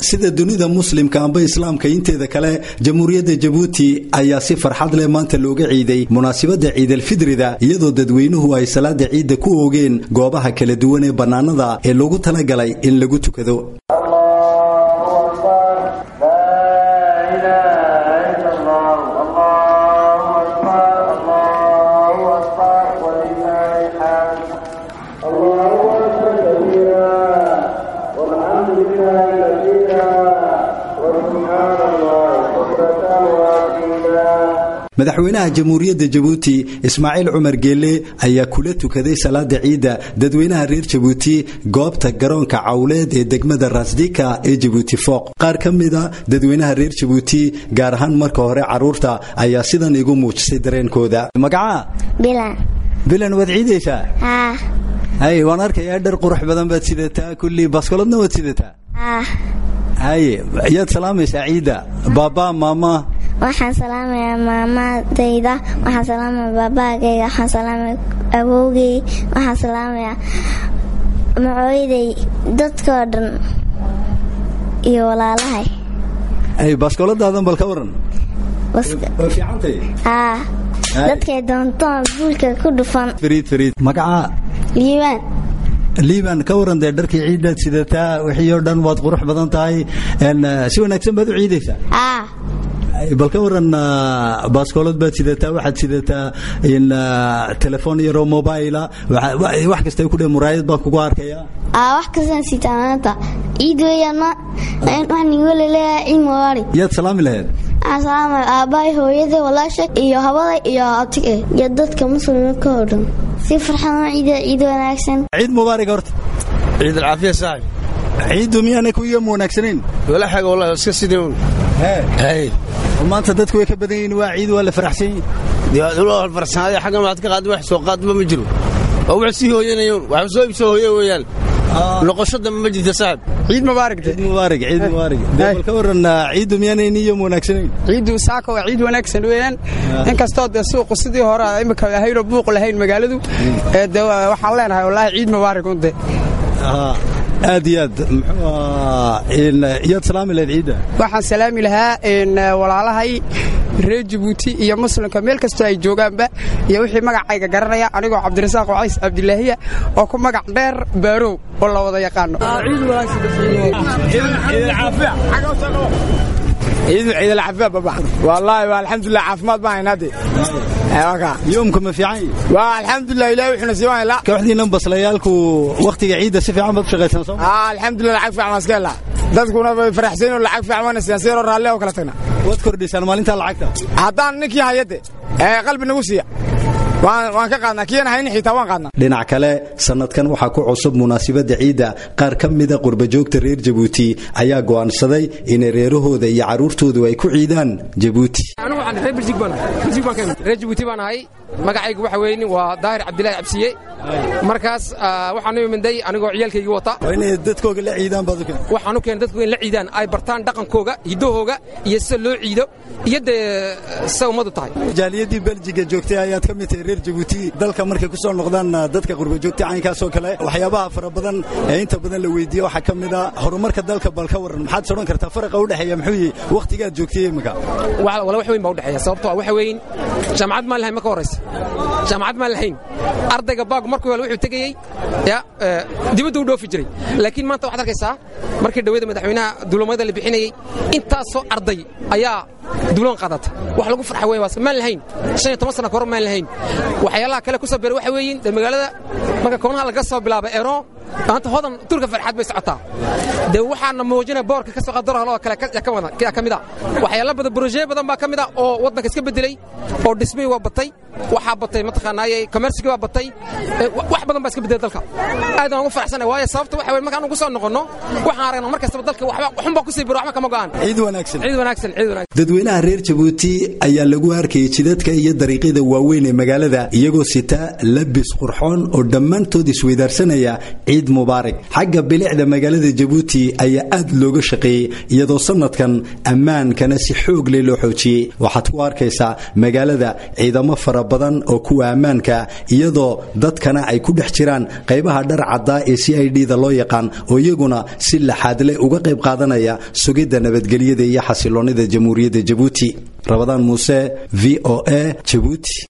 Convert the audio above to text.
sida dunida muslimka amba islaamka inteeda kale jamhuuriyadda jabuuti ayaa si farxad leh maanta looga ciiday munaasibadda ciidalfidrida iyadoo dadweynuhu ay salaada ciidda ku oogeen goobaha kala duwan ee bannaanada ee loogu talagalay in lagu tukado madaxweynaha jamhuuriyadda jabuuti ismaaciil cumar geelle ayaa kula tukaday salaada ciidda dadweynaha reer jabuuti goobta garoonka cawleed ee degmada rasdika ee jabuuti fooq qaar ka mida dadweynaha reer jabuuti gaar ahaan marka hore caruurta ayaa sidan igu muujisay dareenkooda magaca bilan waad ciidaysaa hay waan arkayaa dhar qurux badan baad sidataa kulli baskoladna waad sidataa haye yaad salaamaysaa ciidda baaba maama waxaan salaamayaa maamadayda waxaan salaamaya baabaagayga waxaan salaamaya awowgay waxaan salaamayaa macooyaday dadkoo dhan iyo walaalahay baaskooladadan bal ka waran haa dadkay doontoon buulka ku dhufan magaca liibaan liiban ka waran dee dharkii ciiddaad sidataa wixii oo dhan waad qurux badan tahay si wanaagsan baad u ciidaysaa bal ka waran baaskoolad baad sidataa waxaad sidataa telefoon yaroo mobaila wax kasta ku dhe muraayad baan kugu arkaya wax kastaan sitaa maanta ciid weeyaan waxaan igu leleeyahay ciid mubaarak yaad salaami lahayd waxaan salaamaya aabbahay hooyada walaasha iyo habada iyo abtig iyo dadka muslimka oo dhan si farxad ciida ciid wanaagsan ciid mubaarak horta ciid alcaafiya saaxib ciiddu miyaanay ku iyom wanaagsanayn wala xaga wallahi iska sidii un hay maanta dadku way ka badan yihiin waa ciid waa la faraxsan yihiin farsanaaday xaggan waxaad ka qaadin wax soo qaadba ma jiro oo wax sii hooyanayoon wax soo ibsoo hooye weeyaan noqosho dambe ma jirta saaxib ciid mubaarak ciid mubaarak ciid mubaarak bal ka waran ciiddu miyaanay iyom wanaagsanayn ciiddu saaka waa ciid wanaagsan weeyaan inkastoo dee suuqu sidii hore imika ahaynoo buuq lahayn magaaladu de waxaan leenahay wallaahi ciid mubaarak unde aad iyo aad yaad salaami lahayd ciidda waxaan salaami lahaa walaalahay reer jabuuti iyo muslimka meel kastoo ay joogaanba iyo wixii magacayga garanaya anigoo cabdirasaaq wacays cabdilaahiya oo ku magac dheer baarow oo la wada yaqaano ciidalcaafiya baba wallaahi waa alxamdulilah caafimaad baan haynaade yoomka ma fiican waa alxamdulilah ilahi wuxuuna sii waan kooxdiinan baslayaalku wakhtiga ciidda si fiican baad u shaqaysan soo alxamdulilah lacag fiican waan iska helaa dadkuna way faraxsayn oo lacag fiican waana siiyaan siyaroo raalle oo kala tagna waad kordhisaan maalintaa lacagta haddaan ninkii hayade ee qalbi nagu siiya waan ka qaadnaa kiyana hayni xitaa waan qaadnaa dhinac kale sanadkan waxaa ku cusub munaasibadda ciidda qaar ka mida qurbajoogta reer jabuuti ayaa go'aansaday inay reerahooda iyo carruurtoodu ay ku ciidaan jabuuti reer jabuuti baan ahay magacaygu waxa weeye waa daahir cabdilaahi cabsiye markaas waxaan u iminday anigoo ciyaalkaygii wata inay dadkooga la ciidaan baad u keen waxaan u keenay dadku in la ciidaan ay bartaan dhaqankooga hiddahooga iyo sida loo ciido iyo dee sida ummadu tahay jaaliyadii beljiga joogtay ayaad ka mid tahay reer jabuuti dalka markay ku soo noqdaan dadka qurbajoogta caynkaasoo kale waxyaabaha fara badan ee inta badan la weydiiye waxaa ka mid a horumarka dalka bal ka warran maxaad sodhan kartaa faraqa u dhexeeya muxuu yihi wakhtigaad joogtay imika wala wax weyn baa u dhexeeya sababtoo ah waxa weyn jaamacad maan lahayn marka horraysa jaamacad maan lahayn ardayga baagu markuu helo wuxuu tegayey ya dibadda u dhoofi jiray laakiin maanta waxaad arkaysaa markii dhaweyda madaxweynaha duulamada la bixinayey intaasoo arday ayaa duuloon qaadata wax lagu farxa wey waas maan lahayn shan iyo toban sana kahor maan lahayn waxyaalaha kale ku soo beeray waxa weeyin dee magaalada marka koonaha laga soo bilaaba eero maanta hodan turka farxad bay socotaa dee waxaana muujinaya boorka ka soo qadarahal oo kale ka mid a waxyaala badan broje badan baa ka mid a oo waddanka iska bedelay oo dhismihii waa batay waxaa batay mataqaanaaye commercigii waa batay wax badan baa iska bedelay dalka aadaan ugu faraxsanay waayo sababta waxa weye markaan ugu soo noqonno waxaan aragnaa mar kastaba dalka waxba waxunbaa ku sii biro waxba kama go'an ciid wanaagsan ciid wanaagsan ciid wanaagsan dadweynaha reer jabuuti ayaa lagu arkayay jidadka iyo dariiqyada waaweyn ee magaalada iyagoo sita labis qurxoon oo dhammaantood isweydaarsanaya ciid ciid mubaarak xagga bilicda magaalada jabuuti ayaa aad looga shaqeeyey iyadoo sanadkan ammaankana si xoog leh loo xoojiyey waxaad ku arkaysaa magaalada ciidamo fara badan oo kuwa ammaanka iyadoo dadkana ay ku dhex jiraan qaybaha dhar caddaa ee c i d da loo yaqaan oo iyaguna si laxaadle uga qayb qaadanaya sugidda nabadgelyada iyo xasiloonnida jamhuuriyadda jabuuti rabadaan muuse v o a jabuuti